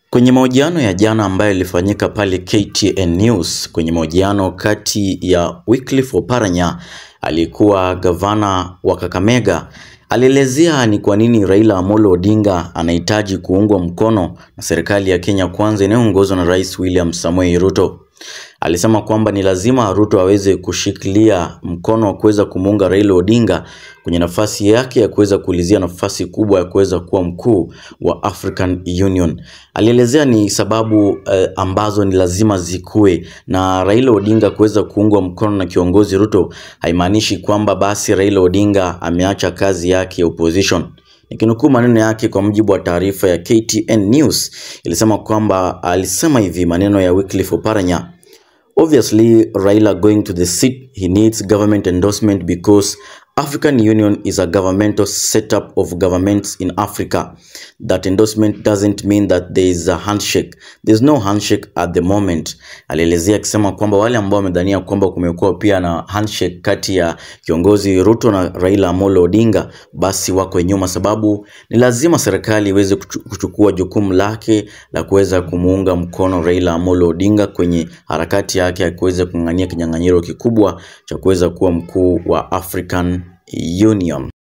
Kwenye mahojiano ya jana ambayo ilifanyika pale KTN News, kwenye mahojiano kati ya Wycliffe Oparanya aliyekuwa gavana wa Kakamega, alielezea ni kwa nini Raila Amolo Odinga anahitaji kuungwa mkono na serikali ya Kenya Kwanza inayoongozwa na Rais William Samoei Ruto. Alisema kwamba ni lazima Ruto aweze kushikilia mkono wa kuweza kumuunga Raila Odinga kwenye nafasi yake ya kuweza kuulizia nafasi kubwa ya kuweza kuwa mkuu wa African Union. Alielezea ni sababu eh, ambazo ni lazima zikue na Raila Odinga kuweza kuungwa mkono na kiongozi Ruto haimaanishi kwamba basi Raila Odinga ameacha kazi yake ya opposition. Nikinukuu maneno yake kwa mujibu wa taarifa ya KTN News ilisema kwamba alisema hivi maneno ya Wycliffe Oparanya Obviously, Raila going to the seat, he needs government endorsement because African Union is a governmental setup of governments in Africa. That endorsement doesn't mean that there is a handshake. There's no handshake at the moment. Alielezea akisema kwamba wale ambao wamedhania kwamba kumekuwa pia na handshake kati ya kiongozi Ruto na Raila Amolo Odinga, basi wako nyuma, sababu ni lazima serikali iweze kuchu- kuchukua jukumu lake la kuweza kumuunga mkono Raila Amolo Odinga kwenye harakati yake ya kuweza kung'ang'ania kinyang'anyiro kikubwa cha kuweza kuwa mkuu wa African Union.